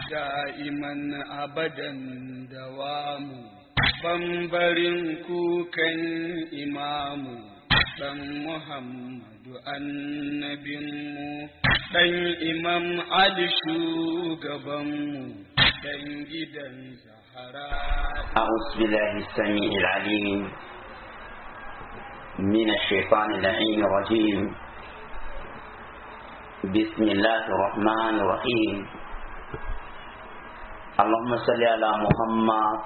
دائما أبدا دوام bambarin kukan imamu ɗan Muhammadu annabinmu ɗan imam Ali shugabanmu ɗan gidan Zahara. أعوذ بالله السميع العليم من الشيطان اللعين الرجيم بسم الله الرحمن الرحيم اللهم صل على محمد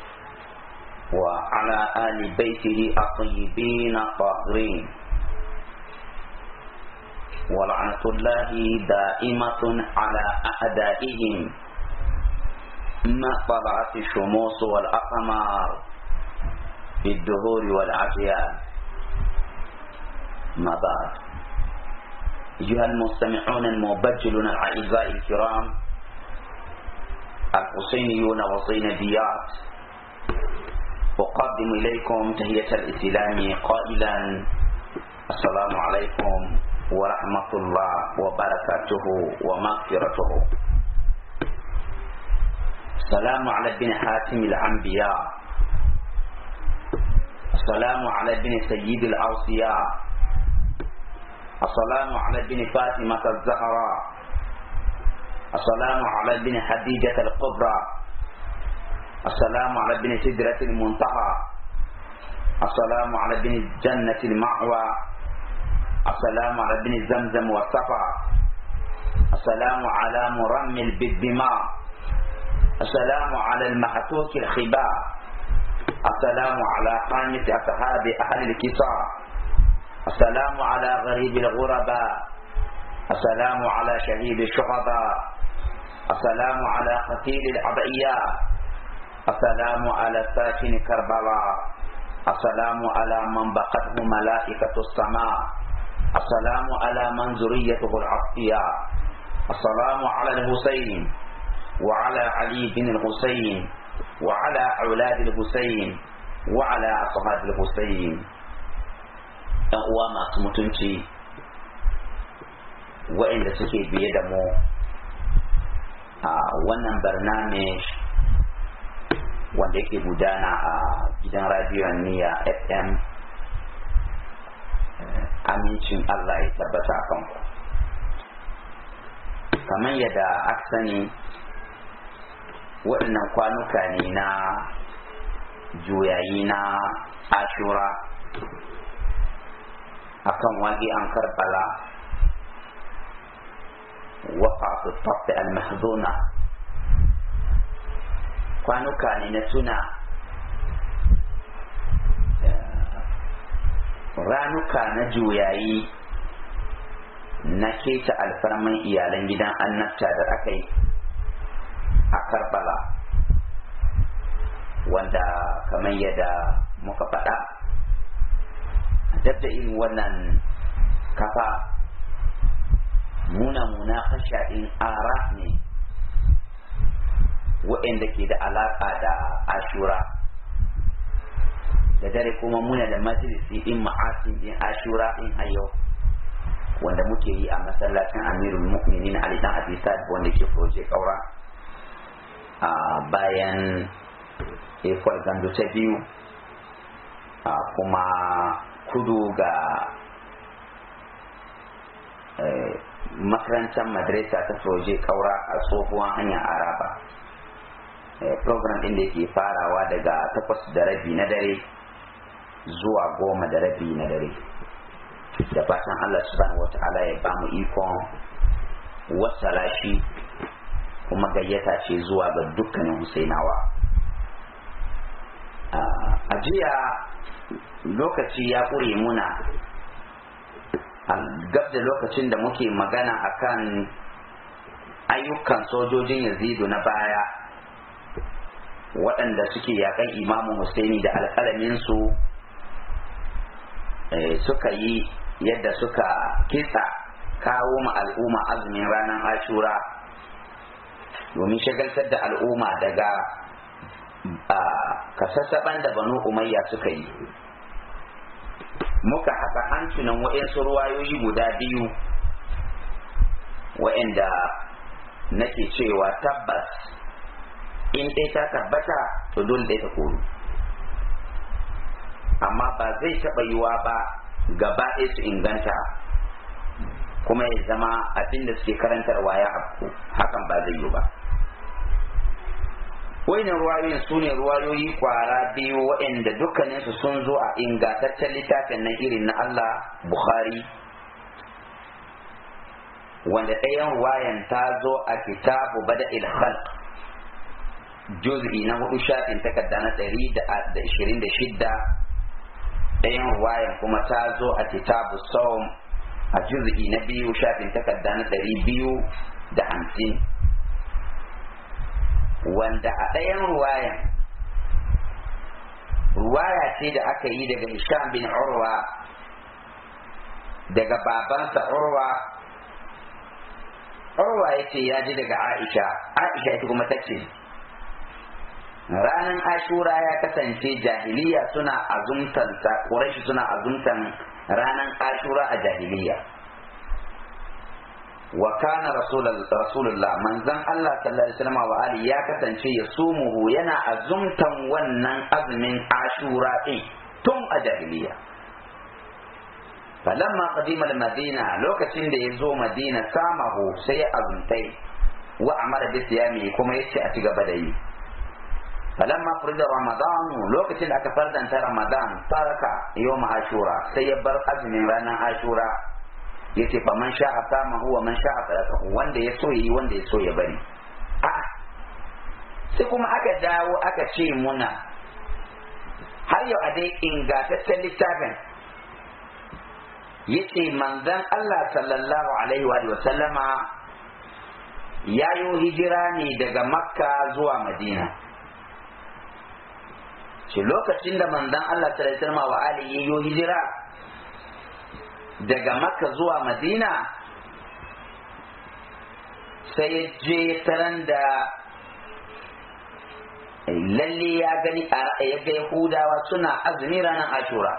وعلى آل بيته الطيبين الطاهرين ولعنة الله دائمة على أعدائهم ما طلعت الشموس والأقمار في الدهور والعشيان ما بعد أيها المستمعون المبجلون الأعزاء الكرام الحسينيون والزينبيات أقدم إليكم تهية الإسلام قائلا السلام عليكم ورحمة الله وبركاته ومغفرته السلام على ابن حاتم الأنبياء السلام على ابن سيد الأوصياء السلام على ابن فاطمة الزهراء السلام على ابن حديجة الكبرى السلام على ابن سدرة المنتهى السلام على ابن الجنة المأوى السلام على ابن زمزم والصفا السلام على مرمل بالدماء السلام على المحتوك الخباء السلام على خامس أصحاب أهل الكساء السلام على غريب الغرباء السلام على شهيد الشهداء السلام على قتيل الأضعياء السلام على ساكن كربلاء السلام على من بقته ملائكة السماء السلام على من ذريته العصفياء السلام على الحسين وعلى علي بن الحسين وعلى أولاد الحسين وعلى أصحاب الحسين ‘yan uwa masu mutunci waɗanda suke biye da mu a wannan barnamish wanda yake gudana a gidan radiyon niya fm amincin allah ya tabbata a kanku kamar yadda aka sani waɗannan kwanuka ne na juyayi na ashura akan wagi an karbala waqa'atu tafi al-mahzuna kwanuka ne na tuna ranuka na juyayi na keta alfarman iyalan gidan annabta da aka yi a karbala wanda kamar yadda muka faɗa dab da irin wannan kafa muna muna ɗin ara ne waɗanda ke da alaƙa da ashura da dare kuma muna da majalisi in ma'asin in ashura in hayo wanda muke yi a masallacin amirul mu'minin ali dan abi wanda ke proje kaura a bayan ekwal gandu ta biyu kuma kudu ga makarantar madrasa ta soje kaura a tsohuwan hanyar araba program ɗin da ke farawa daga takwas da rabi na dare zuwa goma da rabi na dare da fatan allah subhanahu wa ta'ala ya bamu ikon wasala shi kuma gayyata ce zuwa ga dukkanin husainawa a jiya lokaci ya ƙure muna gab da lokacin da muke magana akan ayyukan sojojin yazidu na baya waɗanda suke yakan imamu Husaini da alƙalaminsu suka yi yadda suka kitsa kawo ma al'umma azumin ranar ashura domin shagaltar da al'umma daga kasassaban da banu umayya suka yi muka haka hancunan wa'yansu ruwayoyi guda biyu wa'yanda nake cewa tabbas in ɗaya ta tabbata to dole ɗaya ta koru amma ba zai taɓa yiwa ba gaba ɗaya su inganta kuma ya zama abin da suke karantarwa ya afku hakan ba zai yi ba wayannan ruwayoyin su ne ruwayoyi kwara biyu waɗanda dukkaninsu sun zo a ingantaccen littafin na irin na Allah Bukhari wanda ɗayan ruwayan ta zo a kitabu bada khalq juz'i na hudu shafin takarda na ɗari da ishirin da shidda ɗayan ruwayan kuma ta zo a kitabu saum a juz'i na biyu shafin takarda na ɗari biyu da hamsin wanda a ɗayan ruwayan ruwaya ce da aka yi daga Hisham bin Urwa daga babansa Urwa Urwa ya ce ya ji daga Aisha Aisha ita kuma ta ce ranar ashura ya kasance jahiliya suna azumtansa ƙurashi suna azumtan ranar ashura a jahiliya wa kana rasulullah manzon Allah sallallahu alaihi wasallam wa ali ya kasance ya sumuhu yana azumtan wannan azumin ashura din tun a jahiliya falamma qadima al-madina lokacin da ya zo madina samahu sai ya azumtai wa amara bi siyami kuma yace a ci gaba da yi falamma furida ramadan lokacin da aka fardanta ramadan taraka yawm ashura sai ya bar azumin ranar ashura yace fa man sha'a sama huwa man sha'a falakahu wanda ya so yi wanda ya so ya bari a sai kuma aka dawo aka ce muna har yau a dai ingantaccen littafin yace manzon Allah sallallahu alaihi wa sallama ya yi hijira ne daga makka zuwa madina ce lokacin da manzon Allah sallallahu alaihi wa sallama wa alihi ya yi hijira daga makka zuwa madina sai ya je taran da lalle ya gani ya ga yahudawa suna azumi ranar ashura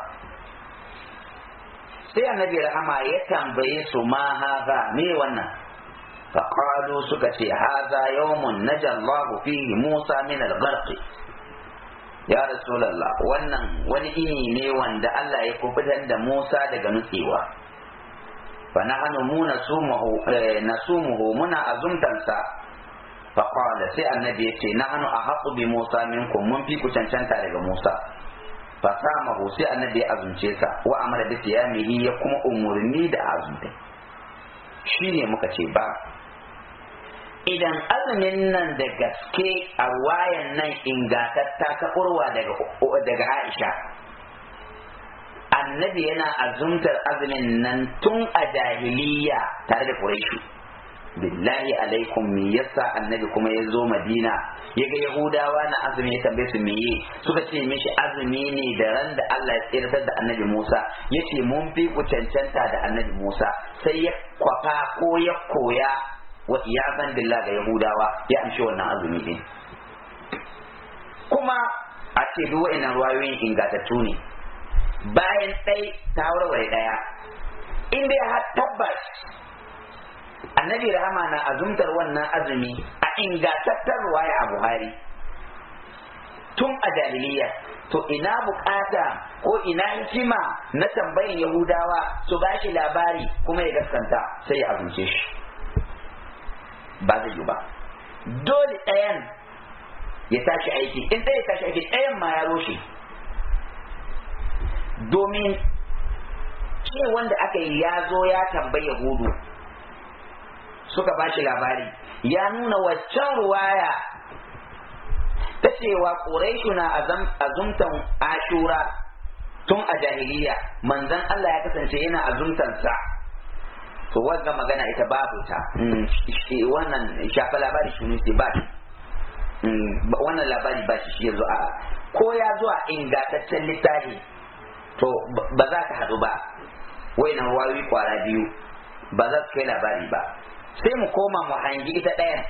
sai annabi rahama ya tambaye su ma haza me wannan faqalu suka ce haza yawmun najallahu fihi musa min al-gharq ya rasulallah wannan wani ini ne wanda Allah ya kubutar da Musa daga nutsewa fa nahnu mu nasumuhu nasumuhu muna azumtansa fa qala sai annabi yace nahnu ahqqu bi Musa minkum mun fi ku cancanta daga Musa fa samahu sai annabi ya azumce sa wa amara bi siyamihi ya kuma umurni da azumta shine muka ce ba idan azumin nan da gaske a wayan nan ingatatta ta urwa daga daga Aisha annabi yana azumtar azumin nan tun a jahiliya tare da Quraishu billahi alaikum me yasa annabi kuma ya zo Madina ya ga Yahudawa na azumi ya tambaye su meye suka ce mishi azumi ne da ran da Allah ya tsirtar da annabi Musa yace mun fi ku cancanta da annabi Musa sai ya kwafa ko ya koya wa iyaban billah ga yahudawa ya amshi wannan azumi din kuma a ce duk wa'annan ruwayoyin ingatattu ne bayan ɗai ta warware ɗaya in dai har tabbas annabi rahama na azumtar wannan azumi a ingatattar ruwaya a buhari tun a jahiliya to ina bukata ko ina hikima na tambayin yahudawa su ba shi labari kuma ya gaskanta sai ya azumce shi ba zai yi ba dole ɗayan ya tashi aiki in ɗaya ya tashi aiki ɗayan ma ya roshe domin ce wanda aka yi ya zo ya tambayi yahudu suka ba shi labari ya nuna waccan ruwaya ta cewa ƙuraishu na azumtan ashura tun a jahiliya manzan Allah ya kasance yana azumtansa to wanda magana ita babu ta wannan shafa labari shi ne ba wannan labari ba shi shi yanzu a ko ya zuwa ingantaccen littafi to ba za ka haɗu ba wayannan wayoyi kwara biyu ba za su kai labari ba sai mu koma mu hangi ita ɗayan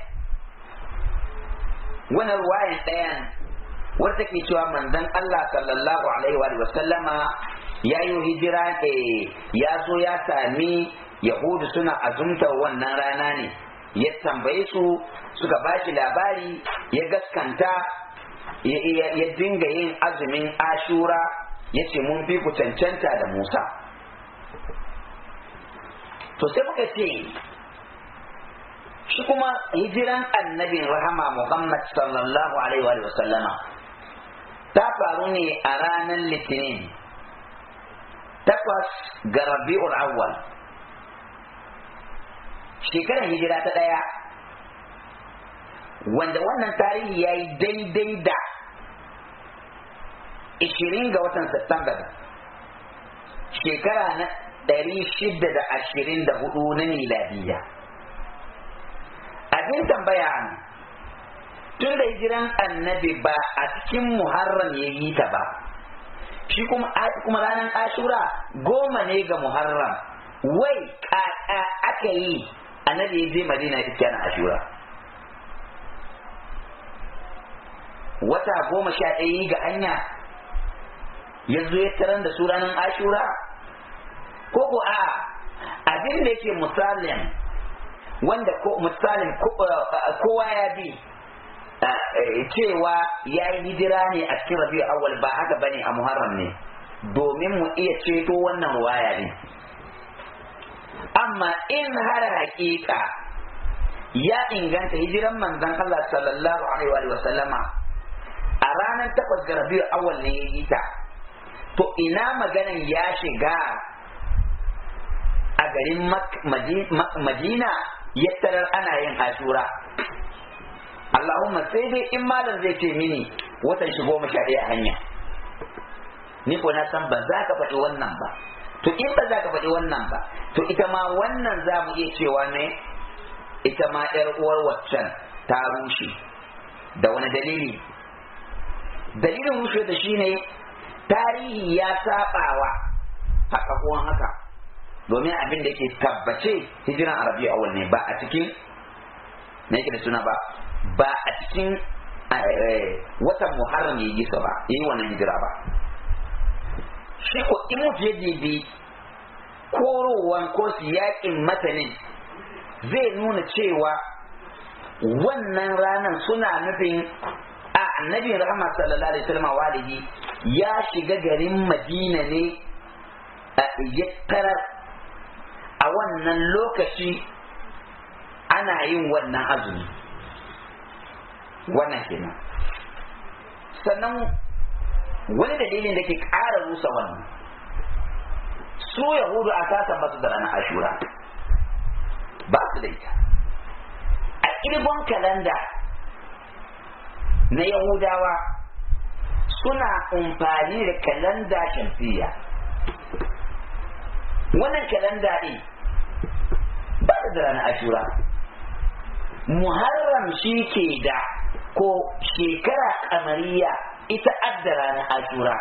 wannan ruwayan ɗayan wadda take cewa manzon Allah sallallahu alaihi wa sallama ya yi hijira ya zo ya sami yahudu suna azumtar wannan rana ne ya tambaye su suka ba shi labari ya gaskanta ya dinga yin azumin ashura ya ce mun fi ku cancanta da musa to sai muka ce shi kuma hijiran annabin rahama muhammad sallallahu alaihi wa sallama ta faru ne a ranar litinin takwas ga rabi'ul awwal shekarar hijira ta ɗaya wanda wannan tarihi ya yi daidai da 20 ga watan Satumba shekara na 624 na miladiya abin tambaya tun da hijiran annabi ba a cikin muharram ya yi ta ba shi kuma kuma ranar ashura goma ne ga muharram wai kaka aka yi annabi ya je madina ita na ashura wata goma sha ɗaya ga hanya ya zo ya tarar da su ranar ashura ko ko a abin da yake misalin wanda ko misalin kowa ya bi cewa ya yi hijira ne a cikin rabi'u awwal ba haka bane a muharram ne domin mu iya ceto wannan ruwaya ne amma in har hakika ya inganta hijiran manzon Allah sallallahu alaihi wa sallama a ranar takwas ga rabi'u awwal ne ya yi ta to ina maganan ya shiga a garin madina ya tarar ana yin ashura Allahumma sai dai in malam zai ce mini watan shi goma sha ɗaya a hanya ni ko na san ba za ka faɗi wannan ba to in ba za ka faɗi wannan ba to ita ma wannan za mu iya cewa ne ita ma ƴar uwar waccan ta rushe da wani dalili dalilin rushe da shine tarihi ya sabawa haka kuwan haka domin abin da yake tabbace hijiran arabiya awal ne ba a cikin na yake da suna ba ba a cikin watan muharram ya yi ba ya yi wannan hijira ba shi ko in mutu ya dibi korowan ko yakin matanin zai nuna cewa wannan ranar suna nufin a annabin rahama sallallahu alaihi wasallam walidi ya shiga garin madina ne ya tarar a wannan lokaci ana yin wannan azumi wannan kenan sannan wani dalilin da ke ƙara rusa wannan su yahudu a kasan basu da ranar ashura ba su da ita a ƙirgon kalanda na yahudawa suna amfani da kalanda shamsiyya wannan kalanda ɗin ba da ranar ashura muharram shi ke da ko shekara kamariya ita adda ranar ashura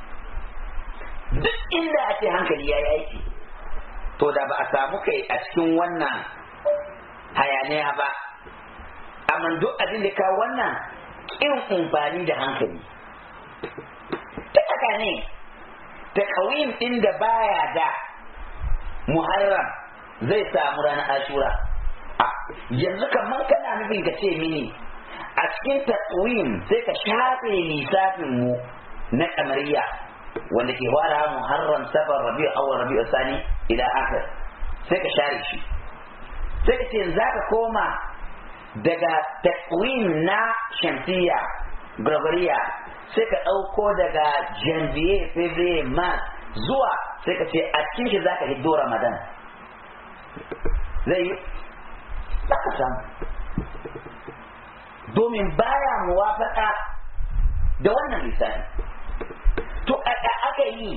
duk inda ake hankali ya yaki to da ba a samu kai a cikin wannan hayaniya ba amma duk abin da ka wannan kin amfani da hankali ta haka ne ta kawin ɗin da baya da muharram zai samu ranar ashura yanzu kamar kana nufin ka ce mini a cikin takwim sai ka shafe lissafin mu na kamariya wanda ke fara muharram safar rabi'u awwal rabi'u sani ila akhir sai ka share shi sai ka ce za ka koma daga takwim na shamsiya gregoriya sai ka ɗauko daga janvier february mars zuwa sai ka ce a cikin shi za ka hiddo ramadan zai yi za ka samu domin baya muwafaka da wannan lissafi to a aka yi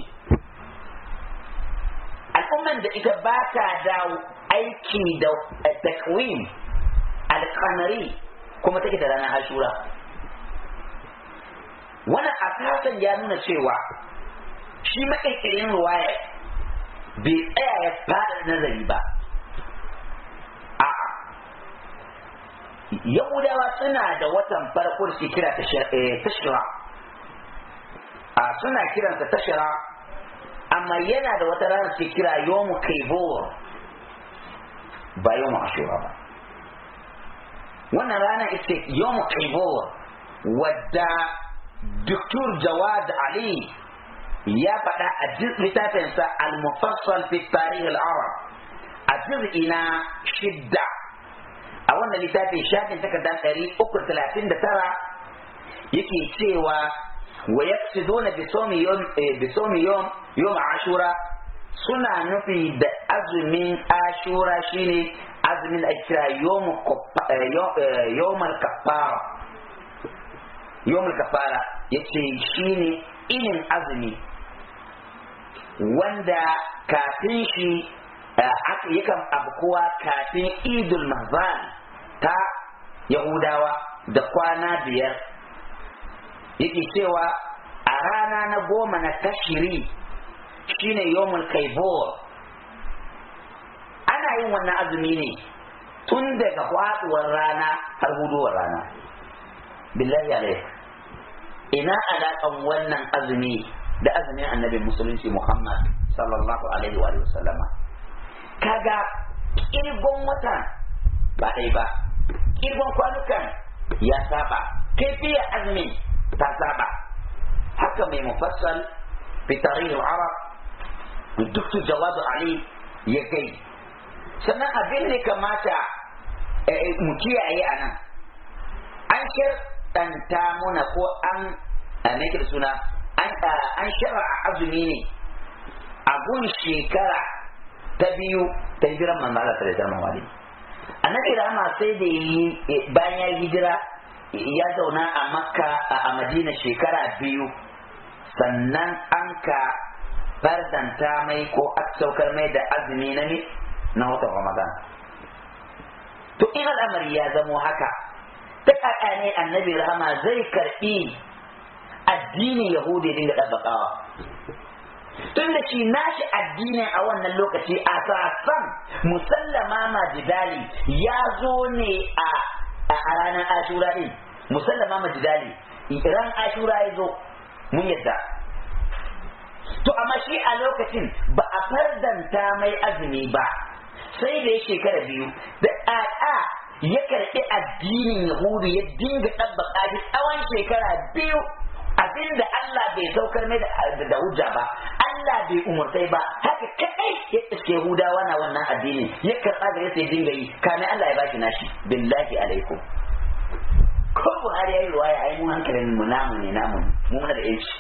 al'umman da ita ba ta da aiki da takwim alkamari kuma take da ranar ashura wannan asasan ya nuna cewa shi maƙirƙirin ruwaya bai tsaya ya fada nazari ba a yahudawa suna da watan farko da kira tashira a suna kiransa tashira amma yana da wata rana ke kira yomu kaibor ba yomu ashura ba wannan rana ita yawm kaibor wadda Dr. Jawad Ali ya faɗa a littafinsa al-mufassal fi tarih al-arab a juz'i na shidda a wannan littafin shafin takardar ɗari uku talatin da tara yake cewa wa yaqsiduna bi sawmi yawm bi sawmi yawm yawm ashura suna nufi da azumin ashura shine azumin da kira yawm yawm al-kaffara yawm al-kaffara yace shine inin azumi wanda kafin shi yakan abkuwa kafin idul mahzan ta yahudawa da kwana biyar yake cewa a rana na goma na tashiri shine yomul kaibor ana yin wannan azumi ne tun daga faduwar rana har huduwar rana billahi alaik ina alaƙan wannan azumi da azumin annabi musulunci muhammad sallallahu alaihi wa sallama kaga kirgon wata ba ɗai ba kirgon kwanukan ya saba kaifiyar azumin ta saba haka mai mufassal fi tarihin arab duk jawadu ali ya gai sannan abin da kamata mu kiyaye a nan an shirɗanta muna ko an me da suna an shara a azumi ne a gun shekara ta biyu ta hijiran manzo Allah sallallahu alaihi annabi rahama sai da yi bayan ya hijira ya zauna a makka a madina shekara biyu sannan an ka fardanta mai ko aka saukar mai da azumi na ne na watan ramadan to in al'amari ya zamo haka ta kaka ne annabi rahama zai karbi addinin yahudi dinga ɗabbaƙawa tun da shi nashi addinin a wannan lokaci a sasan musallama majidali ya zo ne a ranar ashura din musallama majidali ran ashura ya zo mun yadda to amma shi a lokacin ba a fardanta mai azumi ba sai da ya shekara biyu da ƙaƙa ya karɓi addinin yahudu ya dinga ɗabbaƙa shi tsawon shekara biyu abinda Allah bai saukar mai da hujja ba Allah bai umurtai ba haka kadai ya iske Yahudawa na wannan addini ya karɓa gare sai dinga yi kamar Allah ya bashi nashi billahi alaikum ko Buhari yayi ruwaya ai mu hankalin mu namu ne namu mu muna da yanci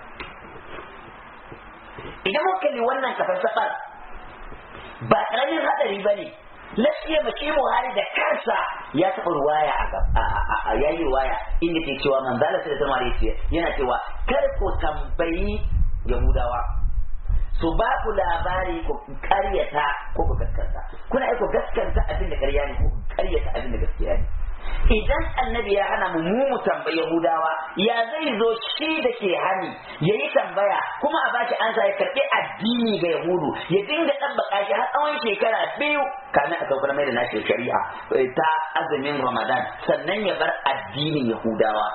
idan muka kalli wannan kafar ba karamin hadari bane lafiya mace Buhari da kansa ya taɓa ruwaya a yayi ruwaya inda ke cewa manzala sai da zama yana cewa kar ku tambayi Yahudawa su ba ku labari ku karyata ko ku gaskanta kuna aiko gaskanta abin da karya ne ko ku karyata abin da gaskiya ne idan annabi ya hana mu mu mu tambayi Yahudawa ya zai zo shi da ke hani ya yi tambaya kuma a bashi ansa ya karɓi addini ga Yahudu ya dinga ɗabbaka shi har tsawon shekara biyu kamin a saukar mai da nashi shari'a ta azumin Ramadan sannan ya bar addinin Yahudawa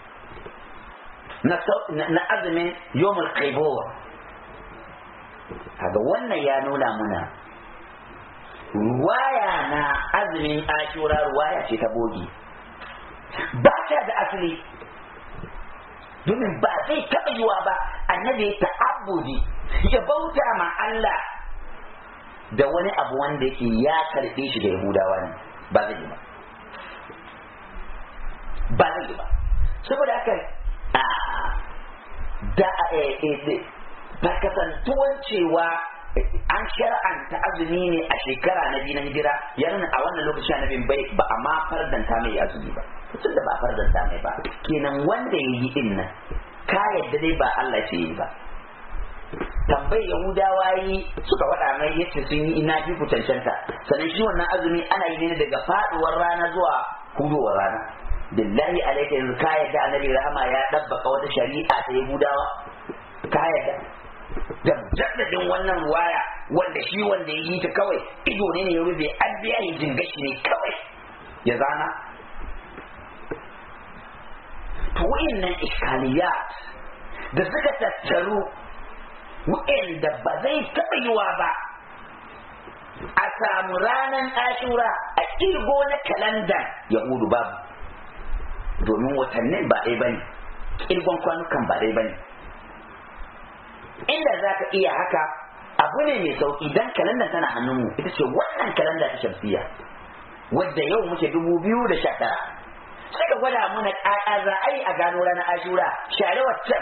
na azumin Yomul Kaibor kaga wannan ya nuna muna ruwaya na azumin ashura ruwaya ce ta bogi ba ta da asali domin ba zai taɓa yiwa ba annabi ya ta'abbudi ya bauta ma Allah da wani abu wanda yake ya karɓe shi da yahudawa ne ba zai yi ba ba zai yi ba saboda haka da ba kasantuwan cewa an shar'anta azumi ne a shekara na biyu na hijira ya nuna a wannan lokacin annabin bai ba a ma fardanta mai azumi ba tun da ba fardanta mai ba kenan wanda ya yi din nan ka yadda dai ba Allah ce yi ba tambayi yahudawa yi suka faɗa mai yace sun yi ina fi ku cancanta sannan shi wannan azumi ana yi ne daga faduwar rana zuwa hudowar rana billahi alaika yanzu ka yadda annabi rahama ya dabbaka wata shari'a ta yahudawa ka yadda da jaddadin wannan ruwaya wanda shi wanda ya yi ta kawai ido ne ne ya rufe an biya yi jingashi ne kawai ya zana to wa'annan iskaliyat da suka tattaru wa'anda ba zai taɓa yiwa ba a samu ranar ashura a kirgo na kalandar yahudu babu domin watannin ba ɗaya bane kirgon kwanukan ba ɗaya bane inda za ka iya haka abu ne mai sauki dan kalandar tana hannunmu ita ce wannan kalanda ta shamsiya wadda yau muke dubu biyu da sha tara sai ka gwada mana ƙaƙa za a yi a gano ranar ashura share waccan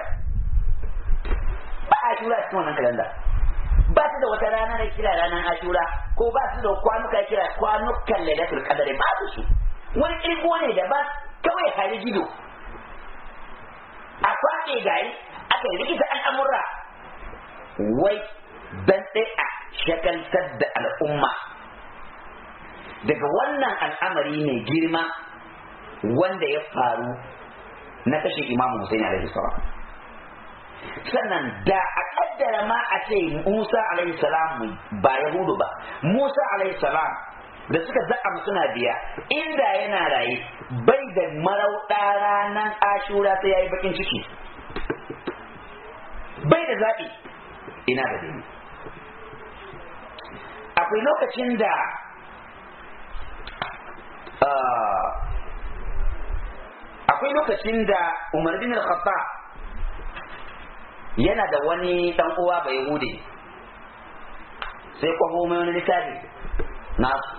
ba ashura cikin wannan kalanda ba su da wata rana da kira ranar ashura ko ba su da kwanuka kira kwanukan lailatul qadari ba su su wani kirgo ne da ba kawai hari gido a kwaɗe gari aka yi rikita al'amurra wai dan a shagaltar da al'umma daga wannan al'amari ne girma wanda ya faru na kashe imamu Hussein alaihi salam sannan da a kaddara ma a ce Musa alaihi salam ba Yahudu ba Musa alaihi salam da suka za'a suna biya inda yana raye bai da marauɗa ranar ashura sai ya yi bakin ciki bai da zaɓi ina da dai akwai lokacin da akwai lokacin da umar bin al-khattab yana da wani dan uwa bai hude sai kwafo mai wani littafi nasu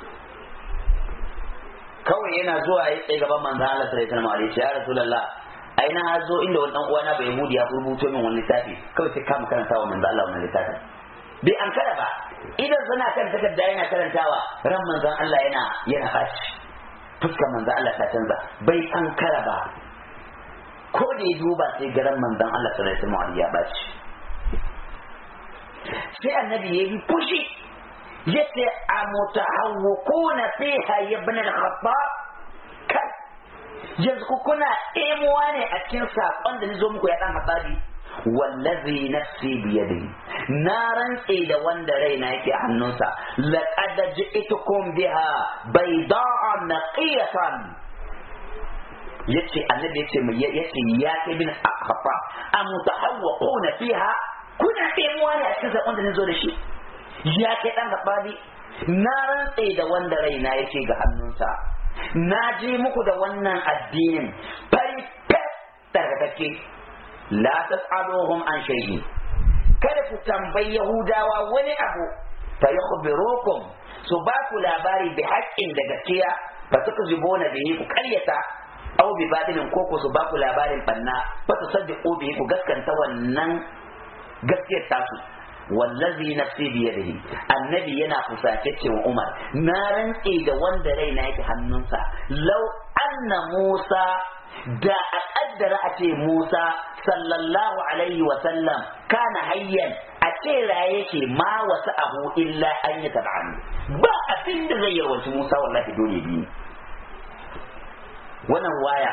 kawai yana zuwa ya tsaye gaban manzan Allah sallallahu alaihi wasallam ya rasulullah ai na zo inda wani dan uwa na bai hude ya rubuto min wani littafi kawai sai kama karanta wa manzan Allah wannan littafi bai an kada ba idan suna kan takarda yana karantawa ran manzan Allah yana yana fashi fuskar manzan Allah ta canza bai an kara ba ko da ya duba sai garan manzan Allah sallallahu alaihi wasallam ya baci sai annabi ya yi fushi yace a mutahawwikuna fiha ya ibn al-khattab kai yanzu ku kuna ɗemuwa ne a cikin saƙon da ni zo muku ya ɗan hatsabi wallazi nafsi biyadihi na rantse da wanda raina yake a hannunsa laqad ji'tukum biha bayda'a naqiyatan yace annabi yace mai yace ya kai bin akhfa am mutahawwaquna fiha kuna ɗemuwa ne a cikin saƙon da ni zo da shi ya kai ɗan hatsabi na rantse da wanda raina yake ga hannunsa na je muku da wannan addinin fari fes tarkatacce la tas'aluhum an shay'in kada ku tambayi yahudawa wani abu fa yukhbirukum su ba ku labari bi haƙƙin da gaskiya fa tukzibuna bihi ku ƙaryata aw bi batilin ko ku su ba ku labarin banna fa tusaddiqu bihi ku gaskanta wannan gaskiyar tasu wallazi nafsi biyadihi annabi yana fusace wa Umar na rantse da wanda raina yake hannunsa law anna Musa da a kaddara a ce Musa sallallahu alaihi wa sallam kana hayyan a ce raye yake ma wasu abu illa an yi tab'ani ba abin da zai yarwaci Musa wallahi dole bi wannan waya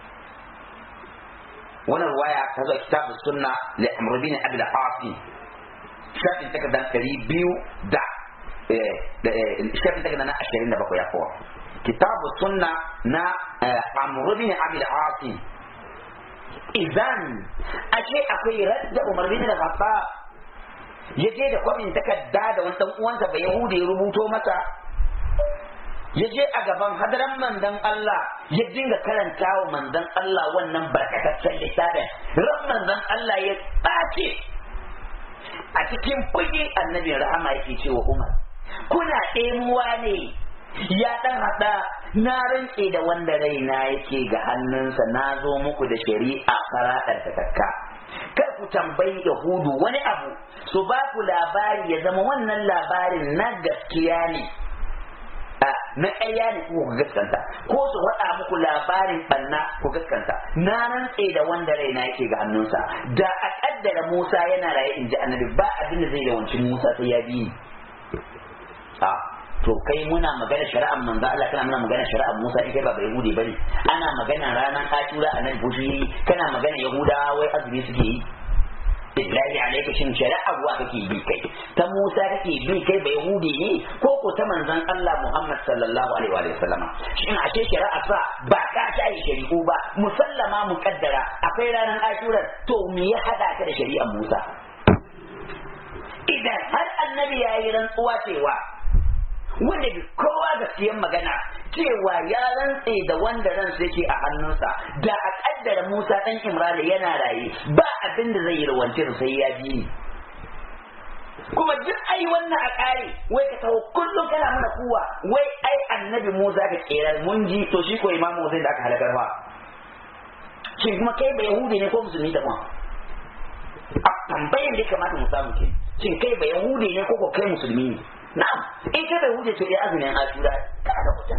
wannan waya ta zo kitabu sunna li amr bin abi al-asim shafin takardar ɗari biyu da shafin takardar na ashirin da bakwai ya kowa kitabu sunna na amrudin abil asim idan ashe akwai radda umar bin al-khattab ya je da kwamin takarda da wani dan uwansa ba yahudi ya rubuto masa ya je a gaban hadaran mandan Allah ya dinga karanta wa mandan Allah wannan barkataccen littafin ran mandan Allah ya ɓace a cikin fushi annabin rahama yake cewa Umar kuna ɗemuwa ne ya ɗan haɗa na rantse da wanda raina yake ga hannunsa na zo muku da shari'a faraɗar ta takka kar ku tambayi yahudu wani abu su ba ku labari ya zama wannan labarin na gaskiya ne na ƙarya ne ku gaskanta ko su faɗa muku labarin ɓanna ku gaskanta na rantse da wanda raina yake ga hannunsa da a ƙaddara Musa yana raye in ji annabi ba abin da zai yawanci Musa sai ya bi a to kai muna magana shari'ar manzo Allah kana muna magana shari'ar Musa ita ba bai yahudi bane ana magana ranar Ashura a nan bushi kana magana Yahudawa wai azumi suke yi billahi alaika shin shari'a ruwa kake bi kai ta Musa kake bi kai bai yahudi ne ko ko ta manzon Allah Muhammad sallallahu alaihi wa sallam shin ashe shari'a sa ba ka shayi shari'u ba musallama muqaddara akwai ranar Ashura to me ya hada ka da shari'ar Musa idan har annabi ya yi rantsuwa cewa wanda bi kowa gaskiyan magana cewa ya rantse da wanda ransa yake a hannunsa da a kaddara Musa dan Imran yana raye ba abin da zai yi rawance sai ya bi ni kuma duk ai wannan a kare wai ka taho kullum kana mana kuwa wai ai annabi Musa ka kera mun ji to shi ko imamu Hussein da aka halakar fa shin kuma kai ba yahudi ne ko musulmi da kuma a tambayin da ya kamata mu samu ke shin kai ba yahudi ne ko ko kai musulmi ne na'am in kai ba yahudi to dai azumin ashura kana da hujja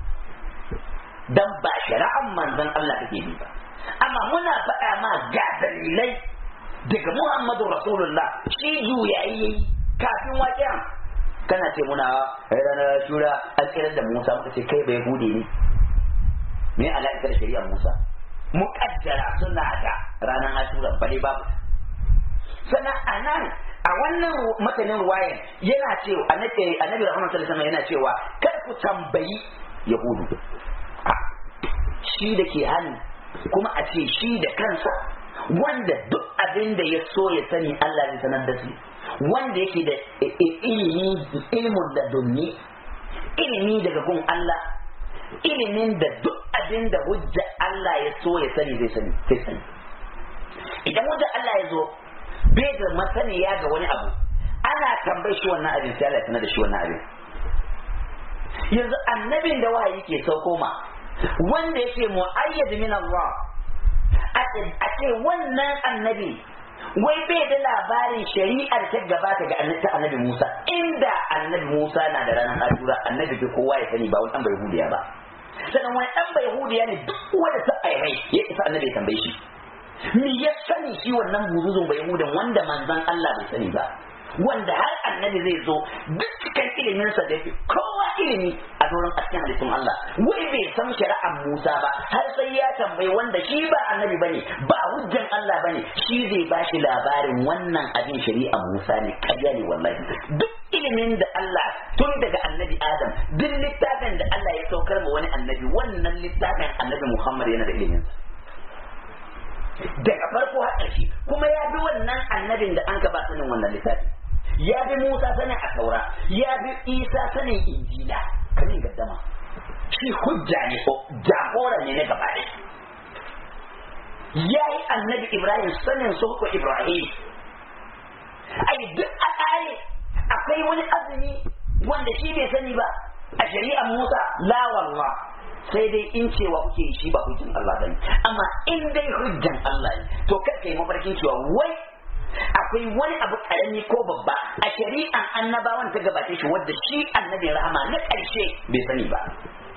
dan ba shari'an manzon Allah kake bi ba amma muna faɗa ma ga dalilai daga Muhammadu Rasulullah shi juyayi kafin waƙen kana ce muna ranar ashura an tsirar da Musa muka ce kai ba yahudi ne me alaƙar shari'ar Musa muƙaddara suna da ranar ashura bale babu sannan a nan a wannan matanin ruwayan yana cewa annabi annabi rahman sallallahu yana cewa kar ku tambayi yahudu shi da ke hannu kuma a ce shi da kansa wanda duk abin da ya so ya sani Allah zai sanar da shi wanda yake da ilimi ilimin da dunni ilimi daga gun Allah ilimin da duk abin da hujja Allah ya so ya sani zai sani sai sani idan hujja Allah ya zo bai da masaniya ga wani abu ana tambayi shi wannan abin sai Allah ya sanar da shi wannan abin yanzu annabin da wahayi ke sauko ma wanda yake mu'ayyad min Allah a ce wannan annabi wai bai da labarin shari'ar ta gabata ga annabi annabi Musa inda annabi Musa na da ranar Ashura annabi ke kowa ya sani ba wani dan bai hudiya ba sannan wani dan bai hudiya ne duk wanda ta airai ya isa annabi ya tambaye shi me ya sani shi wannan buzuzun bai hudan wanda manzon Allah bai sani ba wanda har annabi zai zo duk cikin iliminsa da fi kowa ilimi a doron a cikin halittun Allah wai bai san shari'ar Musa ba har sai ya tambayi wanda shi ba annabi bane ba hujjan Allah bane shi zai ba shi labarin wannan abin shari'ar Musa ne ƙarya ne wallahi duk ilimin da Allah tun daga annabi Adam duk littafin da Allah ya saukar ma wani annabi wannan littafin annabi Muhammad yana da ilimin daga farko har ƙarshe kuma ya bi wannan annabin da an ka ba sanin wannan littafi ya bi Musa sanin a taura ya bi Isa sanin injila kamin gaddama shi hujja ne ko jagora ne na gaba ɗaya ya yi annabi Ibrahim sanin sulku Ibrahim ai duk a ƙare akwai wani azumi wanda shi bai sani ba a shari'ar Musa la wallah sai dai in cewa kuke shi ba hujjan Allah bane amma in dai hujjan Allah ne to kai kai mafarkin cewa wai akwai wani abu karami ko babba a shari'an annabawan ta gabace shi wadda shi annabi rahama na ƙarshe bai sani ba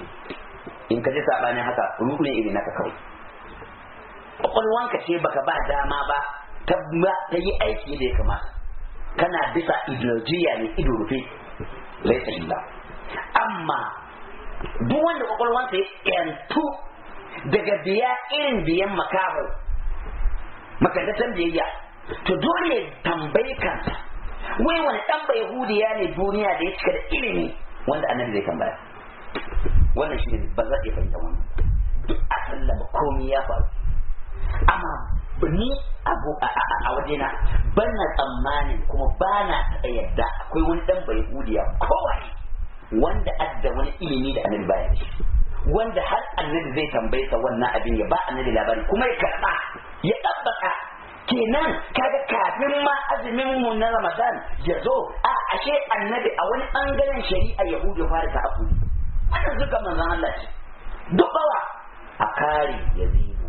in ka ji sabanin haka ruhu ne irin naka kawai kwakwalwanka ce baka ba dama ba ta yi aiki da ya kamata kana bisa ideologiya ne ido rufe laisa illa amma duk wanda kwakwalwansa ya yantu daga biya irin biyan makaho makandatan biyayya to dole ya tambayi kansa wai wani dan bai yahudiya ne duniya da ya cika da ilimi wanda annabi zai tambaya wannan shi ne ba za iya fahimta wannan duk a sallama komai ya faru amma ni abu a wajena ban na tsammanin kuma ba na taɓa yadda akwai wani dan bai yahudiya kowaye wanda adda wani ilimi da annabi baya shi wanda har annabi zai tambaye sa wannan abin ya ba annabi labari kuma ya karba ya tabbata kenan kaga kafin ma azumin mu na Ramadan ya zo a ashe annabi a wani bangaren shari'a Yahudu fara ta abu wannan zuka manzon Allah ce duk bawa a kare yazidu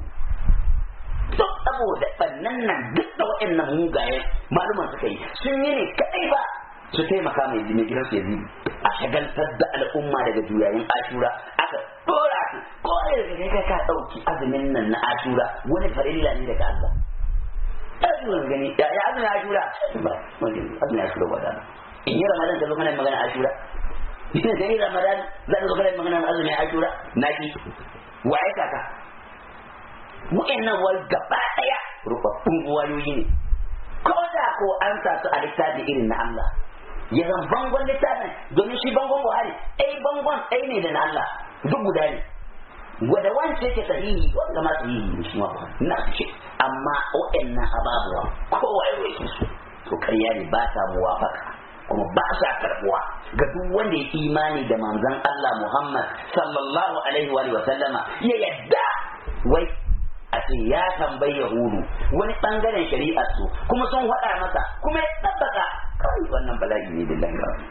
duk saboda bannan nan duk da waɗannan mugaye maluman suka yi sun yi ne kadai ba su taimaka mai mai gidan su yazidu a shagaltar da al'umma daga juyayin ashura aka dora su ko da kai ka dauki azumin nan na ashura wani farilla ne daga Allah azumin gani ya ya azumin ashura ba wani azumin ashura ba da in yi ramadan da zo kana magana ashura in yi ramadan za ka zo kana magana azumin ashura naki waye kaka wa'annan wal gaba daya rubabbun wayoyi ne ko da ko an sa su a littafi irin na Allah ya zan bangon littafin domin shi bangon buhari ɗai bangon ɗai ne da na Allah duk guda ne wanda wance yake sahihi wanda ma sahihi ne shi ma na su ce amma waɗannan ababuwa kowa ya roƙe su to karya ne ba ta muwafaka kuma ba sa karbuwa ga duk wanda ya imani da manzon Allah Muhammad sallallahu alaihi wa sallama ya yadda wai a ce ya tambayi yahudu wani bangaren shari'ar su kuma sun faɗa masa kuma ya tabbata kawai wannan bala'i ne billahi rabbi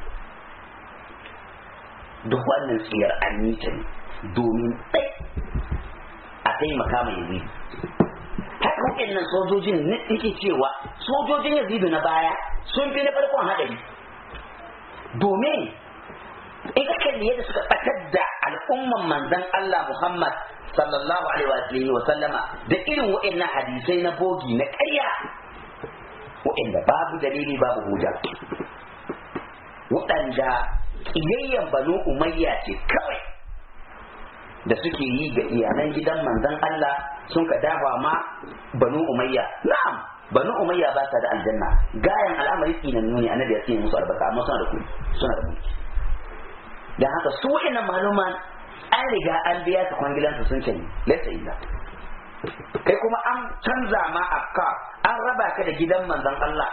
duk wannan tsiyar an yi ta ne domin ɗai a taimaka mai yazidu haka waɗannan sojojin na yake cewa sojojin yazidu na baya sun fi na farkon haɗari domin in ka kalli yadda suka ɓatar da al'umman manzon Allah Muhammad sallallahu alaihi wa sallama da irin waɗannan hadisai na bogi na ƙarya waɗanda babu dalili babu hujja waɗanda ƙiyayyen banu umayya ce kawai da suke yi ga iyalan gidan manzon Allah sun ka dafa ma banu umayya na'am banu umayya ba ta da aljanna gayan al'amari tsinan nuni annabi ya tsine musu albarka amma suna da kuɗi suna da mulki dan haka su wa'annan maluman an riga an biya su kwangilansu sun ce laysa illa kai kuma an canza ma afka an raba ka da gidan manzon Allah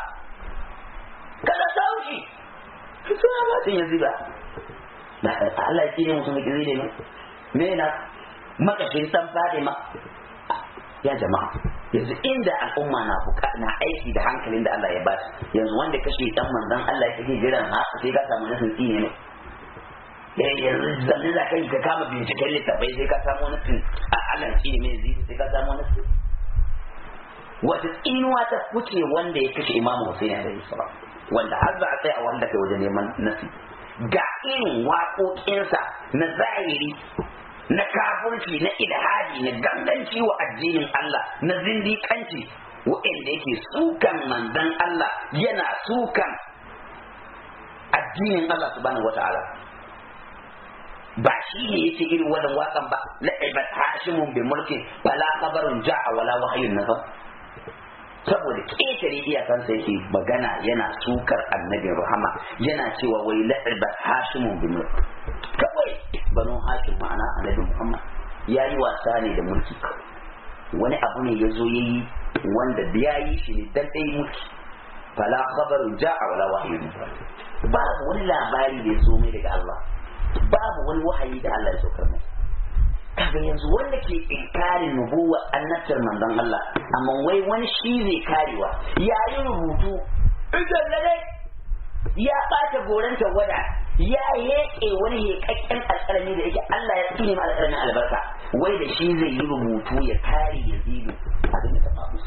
kada sauki suna ba sun yanzu ba na Allah ya tsine musu mai ne me na makashin san Fatima ya jama'a yanzu inda al'umma na buka na aiki da hankalin da Allah ya ba su yanzu wanda kashe dan manzon Allah yake jiran ha sai ka samu nasin tsine ne yanzu zanne za ka yi ka kama binciken littafai sai ka samu nasin a Allah tsine mai zai sai ka samu nasin wata tsinuwa ta kuce wanda ya kashe Imam Hussein alaihi salam wanda har za a tsaya wanda kai wajen neman nasi ga irin waƙoƙinsa na zahiri na kafirci na ilhadi na ganganci wa addinin Allah na zindiƙanci wa'anda yake sukan manzon Allah yana sukan addinin Allah subhanahu wata'ala ba shi ne yake irin wannan waƙan ba la'ibat hashimun bi mulkin bala khabarun ja'a wala wahyun nazar saboda ƙetare iyakansa yake magana yana sukar annabin rahama yana cewa wai la'ibat hashimun bi mulkin kawai banu hashim ma'ana annabi muhammad ya yi wasa ne da mulki wani abu ne ya zo ya yi wanda ya yi shi ne dan ɗaya mulki fala khabaru ja'a wala wahyu babu wani labari da ya zo mai daga Allah babu wani wahayi da Allah ya saukar mai kaga yanzu wanda ke inkarin nubuwa annabtar manzon Allah amma wai wani shi zai karewa ya yi rubutu idan lalle ya ɓata goranta wada ya yeƙe wani heƙaƙƙen alƙalami da yake Allah ya tsine ma alƙalamin albarka wai da shi zai yi rubutu ya kare yazidu abin da ta faru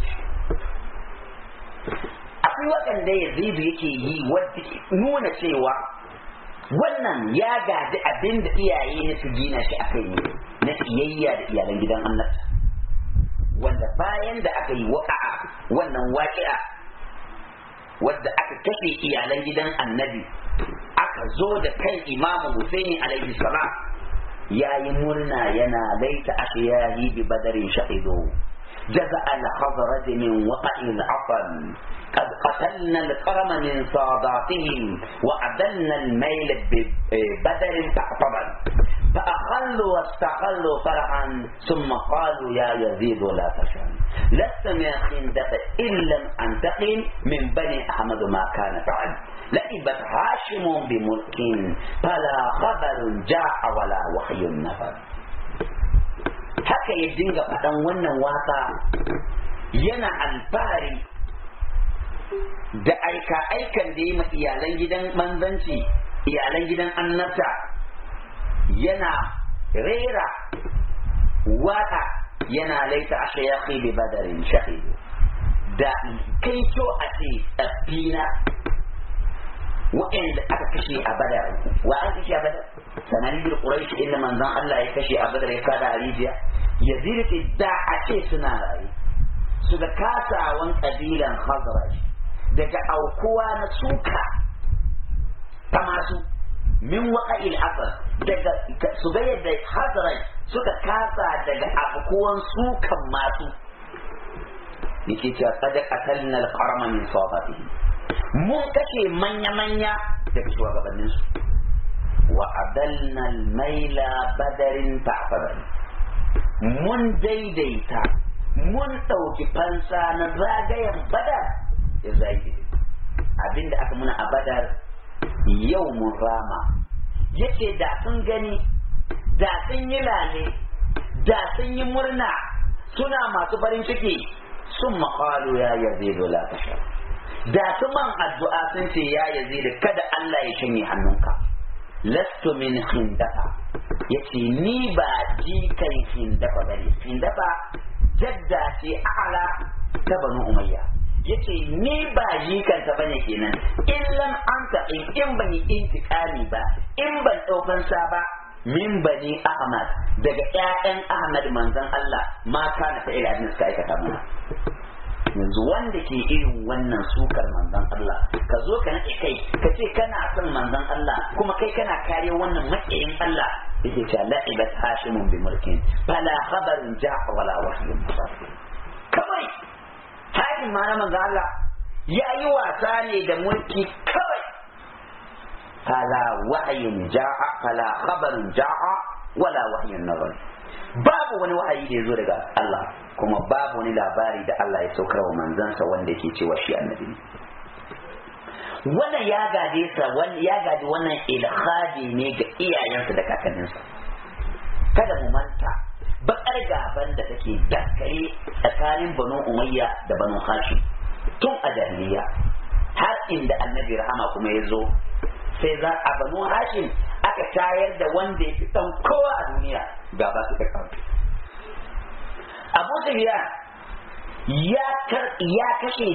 akwai waɗanda yazidu yake yi wadda nuna cewa wannan ya gaji abin da iyaye ne su gina shi akai ne na tsiyayya da iyalan gidan Allah wanda bayan da aka yi waƙa'a wannan waƙi'a wadda aka kashe iyalan gidan annabi aka zo da kan imamu Husaini alaihi salam ya yi murna yana laita ashiyahi bi badarin shahidu جزع الخضرة من وقع العقل قد قتلنا الكرم من صاداتهم وأدلنا الميل ببدر تعقبا فأخلوا واستقلوا فرحا ثم قالوا يا يزيد لا تشن لست من خندق إن لم أنتقم من بني أحمد ما كان فعل لئبت هاشم بملك فلا خبر جاء ولا وحي نفر haka ya dinga faɗan wannan waka yana alfahari da aika-aikan da ya ma iyalan gidan manzanci iyalan gidan annabta yana rera waka yana laita a shayaki bi badarin shahidu da kai kyau a ce tsaffina waɗanda aka kashe a badar wa an kashe a badar sanani bil quraish inda manzon Allah ya kashe a badar ya kada a rijiya yazid ce da a ce suna raye su ga kasawan kabilan khazraj daga aukuwa na suka ta masu min waqa'il asr daga su ga yadda khazraj suka kasa daga aukuwan sukan masu yake cewa qad qatalna al-qarma min sawatihi mun kashe manya-manya daga shugabanninsu wa adalna maila badarin ta'fadan mun daidaita mun ɗauki fansa na zagayen badar ya zagi abinda aka muna a badar yau mun rama yace da sun gani da sun yi lale da sun yi murna suna masu farin ciki sun maƙalu ya yazidu la tashar da su man addu'a sun ce ya yazidu kada Allah ya shanye hannunka lastu min hindafa yace ni ba jikan hindafa bane hindafa jadda ce a'ala ta banu umayya yace ni ba jikanta bane kenan in lam anta in in bani intiqami ba in ban daukan sa ba min bani ahmad daga ƴaƴan ahmad manzon Allah ma kana fa ila suka aikata mana yanzu wanda ke irin wannan sukar manzon Allah ka zo ka nake kai ka ce kana son manzon Allah kuma kai kana kare wannan makiyin Allah yake cewa la'ibat hashimun bi mulkin fala khabarun ja'a wala wahyun kawai hashim ma na manzon Allah ya yi wasa ne da mulki kawai fala wahyun ja'a fala khabarun ja'a wala wahyun nazar babu wani wahayi da ya zo daga Allah kuma babu wani labari da Allah ya saukar wa manzansa wanda yake cewa shi annabi ne wannan ya gade sa ya gadi wannan ilhadi ne ga iyayensa da kakanninsa kada mu manta bakar gaban da take daskare tsakanin banu umayya da banu hashim tun a jahiliya har inda annabi rahama kuma ya zo sai za a banu hashim aka tayar da wanda ya fi ɗan kowa a duniya gaba su ta abu sufyan ya ya kashe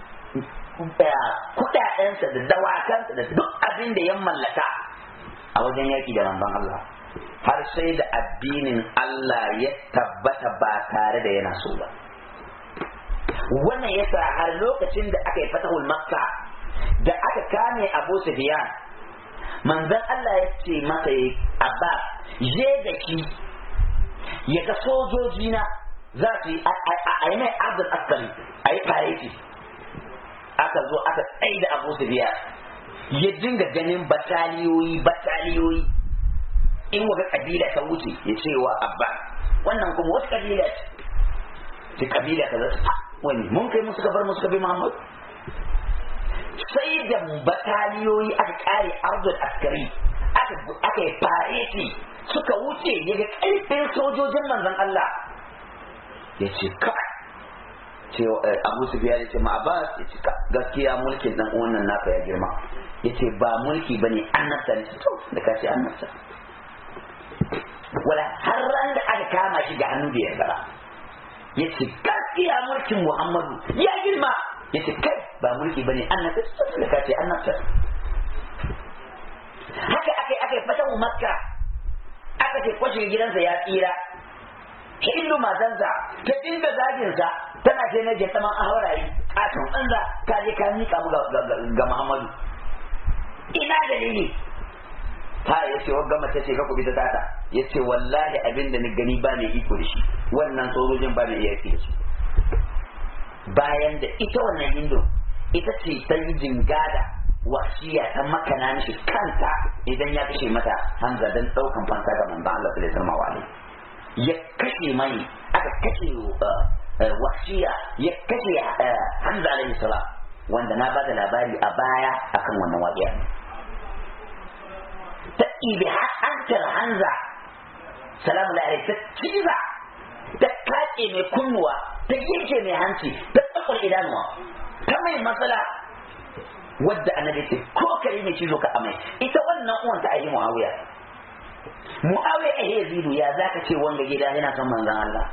kudadensa da dawakansa da duk abin da ya mallaka a wajen yaki da manzon Allah har sai da addinin Allah ya tabbata ba tare da yana so ba wannan yasa har lokacin da aka yi fatahul makka da aka kame abu sufyan manzon Allah ya ce masa abbas je da ki ya ga sojoji na za su yi a yi mai abdul askari a yi fareti aka zo aka tsaye da abu su biya ya dinga ganin bataliyoyi bataliyoyi in waga kabila ta wuce ya ce wa abba wannan kuma wasu kabila ce ta kabila ta zata wani mun kai musu gabar musu gabi muhammad sai da bataliyoyi aka kare abdul askari aka yi fareti suka wuce ya ga ƙarfin sojojin manzon Allah ya ce ka ce abu su biya ya ce ma abbas ya ce ka gaskiya mulkin dan wannan naka ya girma ya ce ba mulki ba ne annabta ne to da ka ce annabta wala har ran da aka kama shi ga hannu da ya gara ya ce gaskiya mulkin muhammadu ya girma ya ce kai ba mulki ba ne annabta da ka ce annabta haka aka yi aka yi fatan makka aka ce kwashe gidansa ya tsira hindu matansa ta dinga zaginsa tana ce na jeta man ahawarayi katon banza ka je ka mika mu ga Muhammadu ina dalili ta ya ce wagga mace ce ka kubi ta tata ya ce wallahi abin da ni gani ba ne iko da shi wannan sojojin ba ne iya da shi bayan da ita wannan hindu ita ce ta yi jingada wasiya ta makana mishi kanta idan ya kashe mata hanza don daukan fansa ga manzon Allah sallallahu alaihi wasallam ya kashe mai aka kashe wasiya ya kashe hamza alaihi salam wanda na bada labari a baya akan wannan waƙiya ta ibi hantar hanza salamu alaihi ta ciza ta kace mai kunnuwa ta yanke mai hanci ta tsakwar idanuwa ta mai matsala wadda annabi ce ko kare mai cizo ka amai ita wannan uwan ta ayi muawiya Muawiya a Yazidu ya zaka ce wanga gida yana son manzon Allah.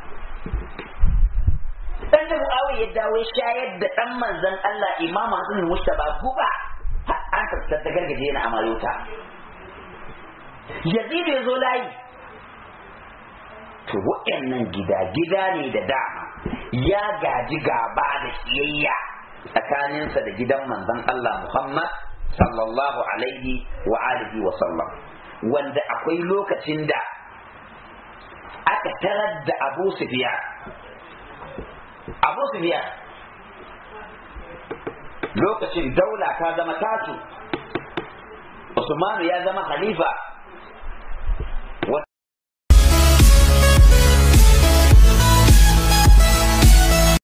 Dan da Muawiya ya dawo shayar da dan manzon Allah Imam Hassan Mustaba guba an tattar da gargaje yana amayota. Yazidu ya zo layi. To waɗannan gida gida ne da dama ya gaji gaba da siyayya tsakaninsa da gidan manzon Allah Muhammad sallallahu alaihi wa alihi wa sallam. wanda akwai lokacin da aka tarar da abu sufiya abu sufiya lokacin daula ta zama tasu usmanu ya zama halifa